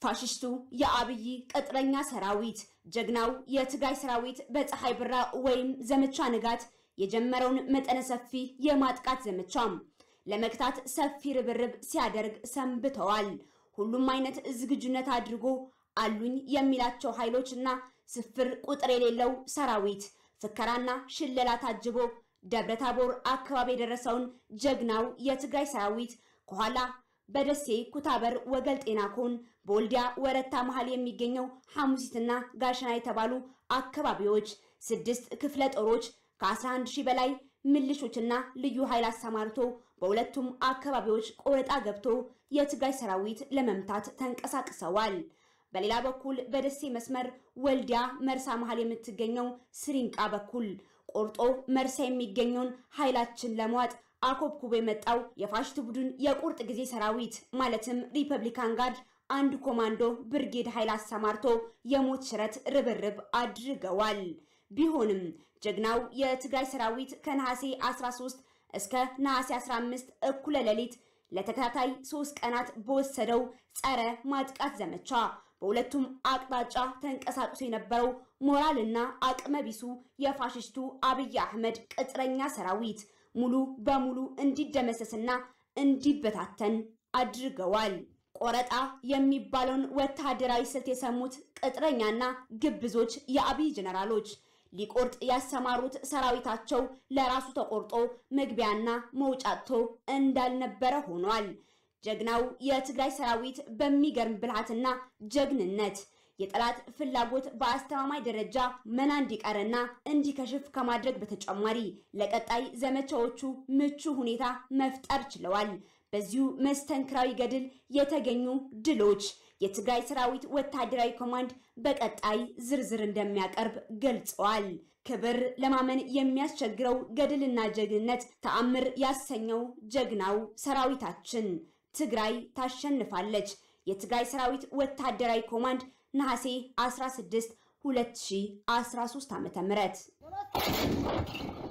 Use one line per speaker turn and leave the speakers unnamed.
ፋሽስቱ የአብይ ቅጥረኛ ሰራዊት ጀግናው የትግራይ ሰራዊት በፀሐይ ብራ ወይም ዘመቻ ንጋት የጀመረውን መጠነ ሰፊ የማጥቃት ዘመቻ ለመክታት ሰፊ ርብርብ ሲያደርግ ሰንብተዋል። ሁሉም አይነት ዝግጁነት አድርጎ አሉኝ የሚላቸው ኃይሎች እና ስፍር ቁጥር የሌለው ሰራዊት ፍከራና ሽለላ ታጅቦ ደብረ ታቦር አካባቢ የደረሰውን ጀግናው የትግራይ ሰራዊት ከኋላ በደሴ ኩታበር ወገል ጤና ኮን በወልዲያ ወረታ መሃል የሚገኘው ሐሙሲትና ጋሸና የተባሉ አካባቢዎች ስድስት ክፍለ ጦሮች ከ11 ሺህ በላይ ምልሾችና ልዩ ኃይል አሰማርቶ በሁለቱም አካባቢዎች ቆረጣ ገብቶ የትግራይ ሰራዊት ለመምታት ተንቀሳቅሰዋል። በሌላ በኩል በደሴ መስመር ወልዲያ መርሳ መሃል የምትገኘው ስሪንቃ በኩል ቆርጦ መርሳ የሚገኘውን ኃይላችን ለመዋጥ አኮብኩቦ የመጣው የፋሽስት ቡድን የቁርጥ ጊዜ ሰራዊት ማለትም ሪፐብሊካን ጋርድ አንድ ኮማንዶ ብርጌድ ኃይል አሰማርቶ የሞት ሽረት ርብርብ አድርገዋል። ቢሆንም ጀግናው የትግራይ ሰራዊት ከነሐሴ 13 እስከ ነሐሴ 15 እኩለ ሌሊት ለተከታታይ ሶስት ቀናት በወሰደው ጸረ ማጥቃት ዘመቻ በሁለቱም አቅጣጫ ተንቀሳቅሶ የነበረው ሞራልና አቅመ ቢሱ የፋሽስቱ አብይ አህመድ ቅጥረኛ ሰራዊት ሙሉ በሙሉ እንዲደመሰስና እንዲበታተን አድርገዋል። ቆረጣ የሚባለውን ወታደራዊ ስልት የሰሙት ቅጥረኛና ግብዞች የአብይ ጀነራሎች ሊቆርጥ ያሰማሩት ሰራዊታቸው ለራሱ ተቆርጦ መግቢያና መውጫቶ እንዳልነበረ ሆኗል። ጀግናው የትግራይ ሰራዊት በሚገርም ብልሃትና ጀግንነት የጠላት ፍላጎት በአስተማማኝ ደረጃ መና እንዲቀርና እንዲከሽፍ ከማድረግ በተጨማሪ ለቀጣይ ዘመቻዎቹ ምቹ ሁኔታ መፍጠር ችለዋል። በዚሁ መስተንክራዊ ገድል የተገኙ ድሎች የትግራይ ሰራዊት ወታደራዊ ኮማንድ በቀጣይ ዝርዝር እንደሚያቀርብ ገልጸዋል። ክብር ለማመን የሚያስቸግረው ገድልና ጀግንነት ተአምር ያሰኘው ጀግናው ሰራዊታችን ትግራይ ታሸንፋለች። የትግራይ ሰራዊት ወታደራዊ ኮማንድ ነሐሴ 16 2013 ዓ.ም